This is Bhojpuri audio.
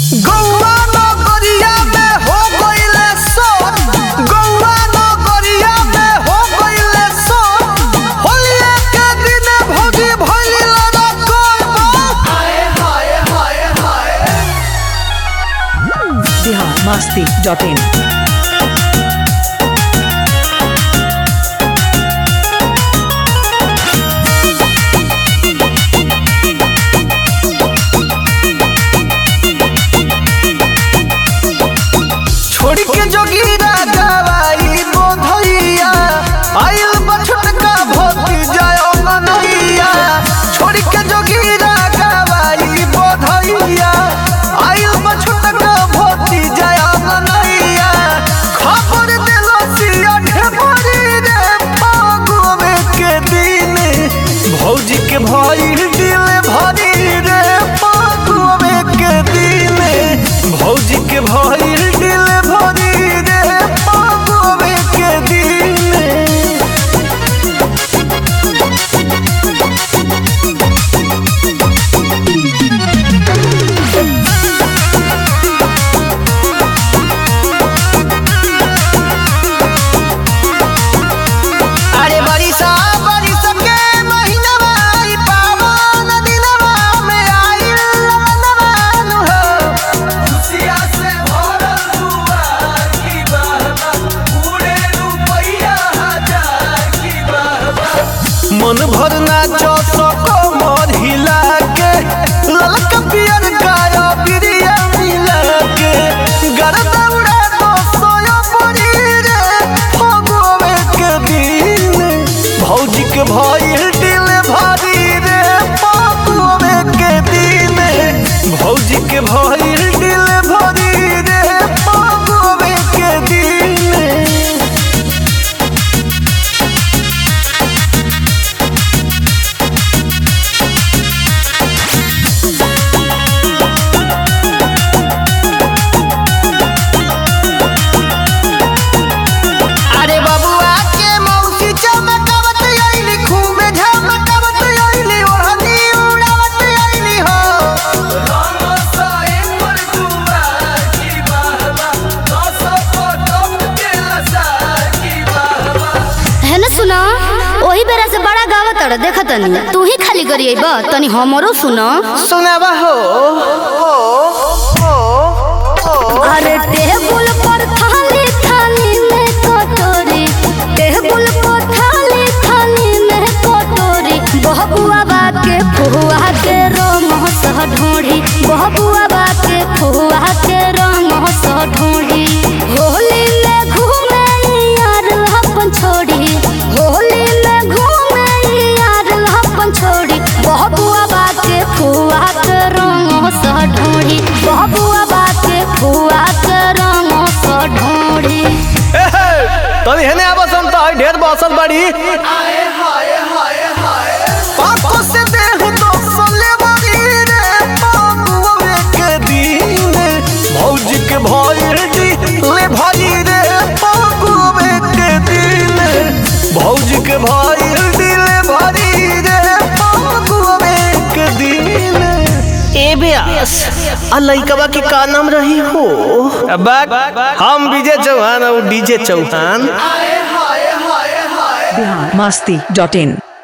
गौवा नगरिया में हो गइले सोर गौवा नगरिया में हो गइले सोर होलिया के दिन भौजी भइली लड़ा कोई हाय हाय हाय हाय बिहार मस्ती डॉट इन छोड़ के जोगीरा गवाई बोधैया आइल बछटका भोती जाओ मनैया छोड़ के जोगीरा गवाई बोधैया आइल बछटका भोती जाओ मनैया खबर देलो सिया ढेबरी रे फागुवे के दिन भौजी के भाई दिल भरी रे फागुवे के दिन भौजी के भाई दिल भरी रे फागुवे के दिन अरे बरिसा बरिस के महीनवा ई पावन दिनवा में आइल लगनवा हो खुशिया से भरल दुआर की बहबा पूरे रुपैया हजार की बहबा मन भर नाचो सको मोर हिला के ललका पियर गाया बिरिया मिला के गरदा उड़ा दो सोया पड़ी रे फगोवे के दिन भौजी के भइल दिल भारी रे फगोवे के दिन भौजी के भइल दिल भारी रे फगोवे के दिन अरे बबुआ के मौसी चमकावत आइली खूबे झमकावत आइली ओढ़नी उड़ावत आइली हो है ना सुना वही बेरा से बड़ा गावत अड़ देखा तनी तू ही खाली करिए बा तनी हमरो सुना सुनावा हो हो हो अरे टेबुल पर थाली थाली में कटोरी टेबुल पर थाली थाली में कटोरी बहबुआ बा के फुआ के रंग सह ढोढ़ी बहबुआ बा के फुआ के रंग सह ढोढ़ी होली में घूमे यार अपन छोड़ी होली में घूमे यार अपन छोड़ी बहबुआ बा के फुआ के रंग सह ढोढ़ी बहबुआ बा के फुआ के रंग सह ढोढ़ी तनी हेने आबसन त ढेर बसल बड़ी पाको से देह तो सले बड़ी रे पाकुवे के दिन भौजी के भइल ले भई रे पाकुवे के दिन भौजी के भइल दिले भरी रे पाकुवे के दिन ए ब्यास आ लइकवा के का नाम रही हो अब्बा हम विजय चौहान और डीजे चौहान बिहार मस्ती डॉट इन